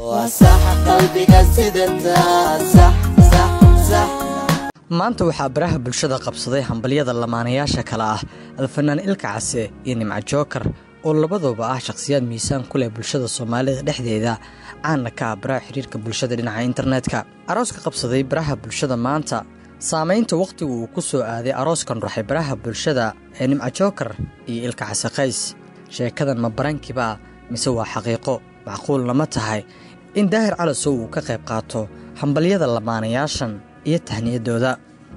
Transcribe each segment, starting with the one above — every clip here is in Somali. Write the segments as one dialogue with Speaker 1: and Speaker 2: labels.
Speaker 1: maanta waxaa baraha bulshada qabsaday hambalyada lamaanayaasha kale ah alfanaan ilka case iyo nimco jookar oo labaduba ah shakhsiyaad miisaan ku leh bulshada soomaalida dhexdeeda caanna ka ah baraha xiriirka bulshada dhinaca internetka arooska qabsaday baraha bulshada maanta saamaynta wakhtigu uu ku soo aaday arooskan ruxay baraha bulshada ee nimco jookar iyo ilka case qays sheekadan ma barankiba mise waa xaqiiqo macquulna ma tahay in daahir calasow uu ka qayb qaato hambalyada lamaanayaashan iyo tahniyadooda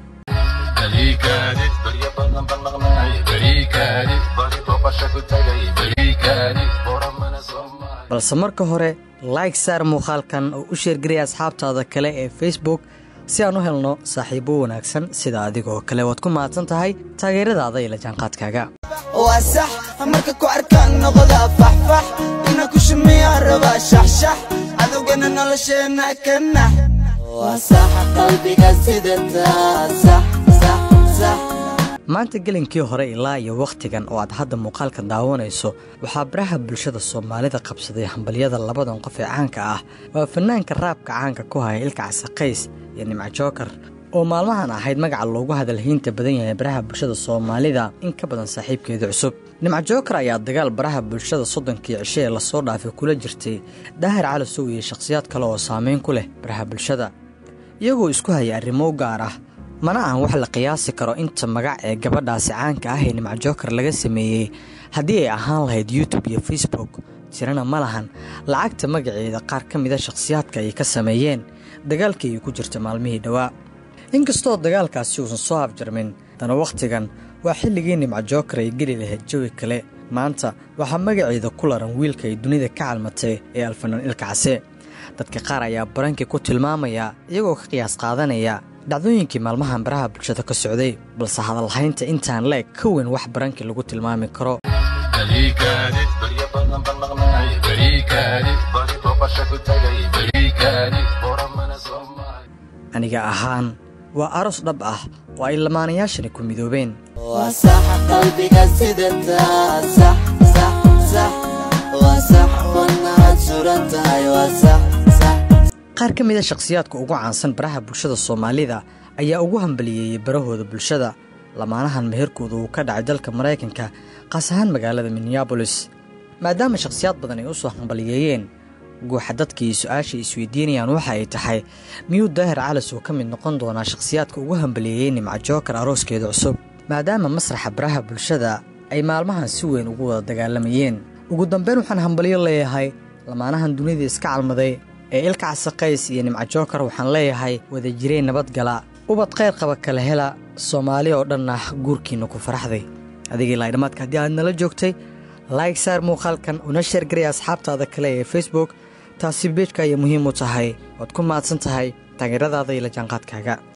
Speaker 1: balse marka hore laig saar muuqaalkan oo u sheergaraya asxaabtaada kale ee facebook si aan u helno saaxiibo wanaagsan sida adigoo kale waad ku mahadsan tahay taageeradaada iyo la jaanqaadkaaga
Speaker 2: waa sax marka ku arkaan noqda faxfax ina ku shumiya rabaa shaxshax cadowgana nolosheena ka nax waa sax qalbiga sidataa sax sax sax
Speaker 1: maanta gelinkii hore ilaa iyo wakhtigan oo aad hadda muuqaalka daawanayso waxaa baraha bulshada soomaalida qabsaday hambalyada labadan qof ee caanka ah waa fanaanka raabka caanka ku haya ilka casaqays iyo nimco jookar oo maalmahan ahayd magaca loogu hadalhaynta badan yahay baraha bulshada soomaalida in ka badan saaxiibkeeda cusub nimco jookar ayaa dagaal baraha bulshada soddonkii cisho ee lasoo dhaafay kula jirtay daahir calasow iyo shakhsiyaad kale oo saameyn ku leh baraha bulshada iyagoo isku haya arrimo gaar ah mana ahan wax la qiyaasi karo inta magac ee gabadhaasi caanka ah ee nimco jookar laga sameeyey haddii ay ahaan lahayd youtube iyo facebook tirana ma lahan lacagta magaceeda qaar ka mida shakhsiyaadka ay ka sameeyeen dagaalkii ay ku jirta maalmihii dhowaa inkastoo dagaalkaasi uusan soo afjarmin dana wakhtigan waa xilligii nimco jookar ay geli lahayd jawi kale maanta waxaa magaceeda ku laran wiilka ay dunida ka calmatay ee alfanaan ilka case dadka qaar ayaa barankii ku tilmaamaya iyagoo ka qiyaas qaadanaya dhacdooyinkii maalmahan baraha bulshada ka socday balse hadalhaynta intaan leeg ka weyn wax barankii lagu tilmaami karo aniga ahaan waa aroos dhab ah oo ay lamaanayaashani ku midoobeen
Speaker 2: waa sax qalbiga sidataa sax sax sax waa sax wadnaad suran tahay waa sax sax
Speaker 1: qaar ka mid a shakhsiyaadka ugu caansan baraha bulshada soomaalida ayaa ugu hambaliyeeyey barahooda bulshada lamaanahan meherkooda uu ka dhacay dalka maraykanka qaas ahaan magaalada minneabolis maadaama shakhsiyaad badan ay u soo hambaliyeeyeen guuxa dadkii su-aashay isweydiinayaan waxa ay tahay miyuu daahir calas uu ka mid noqon doonaa shakhsiyaadka ugu hambaliyeeyey nimco jookar arooskeeda cusub maadaama masraxa baraha bulshada ay maalmahan si weyn ugu wada dagaalamayeen ugu dambeyn waxaan hambalyo leeyahay lamaanahan dunida iska calmaday ee ilka casaqays iyo nimco jookar waxaan leeyahay wada jireen nabadgala ubad khayr qaba kala hela soomaali oo dhan ah guurkiinna ku faraxday adigii laydhamaadka haddii aad nala joogtay laig saar muuqaalkan una sheergaraya asxaabtaada kale ee facebook taasi beejka ayay muhiim u tahay waad ku mahadsan tahay taageeradaada iyo la jaanqaadkaaga